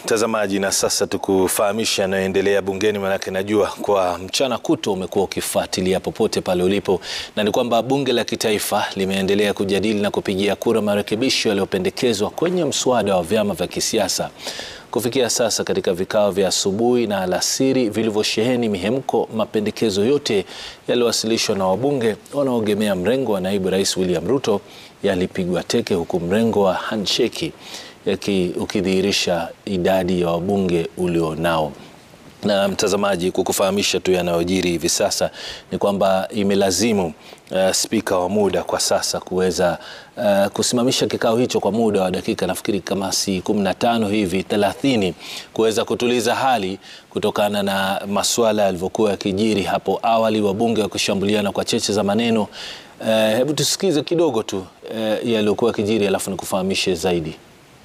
mtazamaji, na sasa tukufahamisha yanayoendelea bungeni, manake najua kwa mchana kuto umekuwa ukifuatilia popote pale ulipo, na ni kwamba bunge la kitaifa limeendelea kujadili na kupigia kura marekebisho yaliyopendekezwa kwenye mswada wa vyama vya kisiasa. Kufikia sasa katika vikao vya asubuhi na alasiri vilivyosheheni mihemko, mapendekezo yote yaliyowasilishwa na wabunge wanaoegemea mrengo wa naibu rais William Ruto yalipigwa teke, huku mrengo wa handshake ukidhihirisha idadi ya wabunge ulionao. Na mtazamaji, kukufahamisha tu yanayojiri hivi sasa ni kwamba imelazimu uh, spika wa muda kwa sasa kuweza uh, kusimamisha kikao hicho kwa muda wa dakika nafikiri kama si 15 hivi 30, kuweza kutuliza hali kutokana na masuala yalivyokuwa yakijiri hapo awali, wabunge wakishambuliana kwa cheche za maneno. Uh, hebu tusikize kidogo tu uh, yaliyokuwa yakijiri, alafu nikufahamishe zaidi.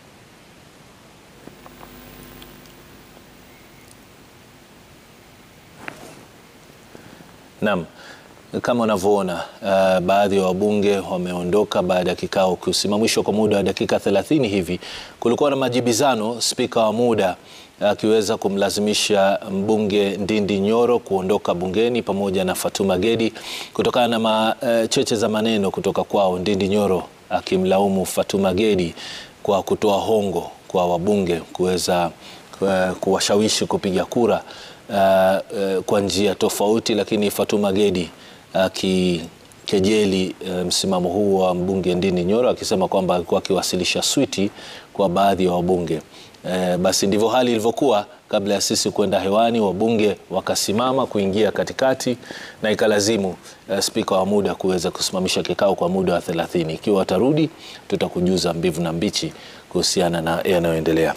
Naam, kama unavyoona uh, baadhi ya wabunge wameondoka baada ya kikao kusimamishwa kwa muda wa dakika 30 hivi. Kulikuwa na majibizano, spika wa muda akiweza uh, kumlazimisha mbunge Ndindi Nyoro kuondoka bungeni pamoja na Fatuma Gedi kutokana na ma, uh, cheche za maneno kutoka kwao, Ndindi Nyoro akimlaumu Fatuma Gedi kwa kutoa hongo kwa wabunge kuweza uh, kuwashawishi kupiga kura Uh, uh, kwa njia tofauti, lakini Fatuma Gedi akikejeli uh, uh, msimamo huu wa mbunge Ndindi Nyoro akisema kwamba alikuwa akiwasilisha switi kwa baadhi ya wabunge. Uh, basi ndivyo hali ilivyokuwa kabla ya sisi kwenda hewani, wabunge wakasimama kuingia katikati na ikalazimu uh, spika wa muda kuweza kusimamisha kikao kwa muda wa 30. Ikiwa watarudi, tutakujuza mbivu na mbichi kuhusiana na yanayoendelea.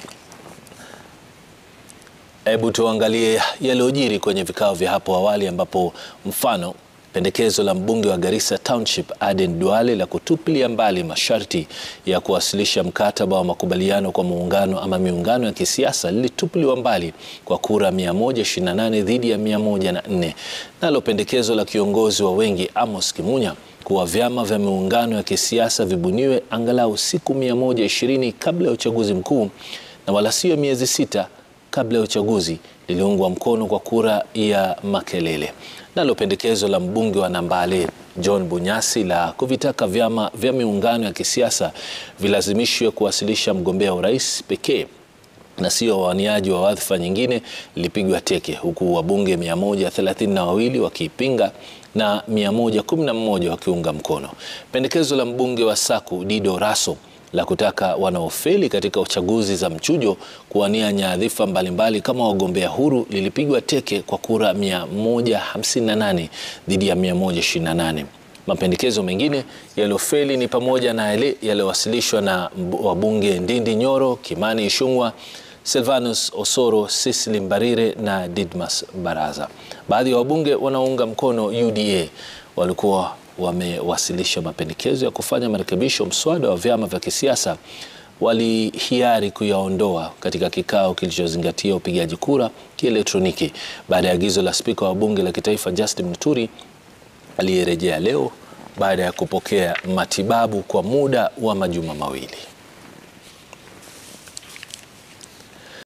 Hebu tuangalie yaliyojiri kwenye vikao vya hapo awali ambapo mfano pendekezo la mbunge wa Garissa Township Aden Duale la kutupilia mbali masharti ya kuwasilisha mkataba wa makubaliano kwa muungano ama miungano ya kisiasa lilitupiliwa mbali kwa kura 128 dhidi ya 104. Nalo pendekezo la kiongozi wa wengi Amos Kimunya kuwa vyama vya miungano ya kisiasa vibuniwe angalau siku 120 kabla ya uchaguzi mkuu na wala sio miezi sita kabla ya uchaguzi liliungwa mkono kwa kura ya makelele. Nalo pendekezo la mbunge wa Nambale John Bunyasi la kuvitaka vyama vya miungano ya kisiasa vilazimishwe kuwasilisha mgombea urais pekee na sio wawaniaji wa wadhifa nyingine lilipigwa teke, huku wabunge 132 wakiipinga na 111 wakiunga mkono. Pendekezo la mbunge wa Saku Dido Raso la kutaka wanaofeli katika uchaguzi za mchujo kuwania nyadhifa mbalimbali kama wagombea huru lilipigwa teke kwa kura 158 dhidi ya 128. Mapendekezo mengine yaliyofeli ni pamoja na yale yaliyowasilishwa na wabunge Ndindi Nyoro, Kimani Ichung'wah, Silvanus Osoro, Cecily Mbarire na Didmas Baraza. Baadhi ya wabunge wanaounga mkono UDA walikuwa wamewasilisha mapendekezo ya kufanya marekebisho mswada wa vyama vya kisiasa, walihiari kuyaondoa katika kikao kilichozingatia upigaji kura kielektroniki baada ya agizo la spika wa bunge la kitaifa Justin Muturi aliyerejea leo baada ya kupokea matibabu kwa muda wa majuma mawili.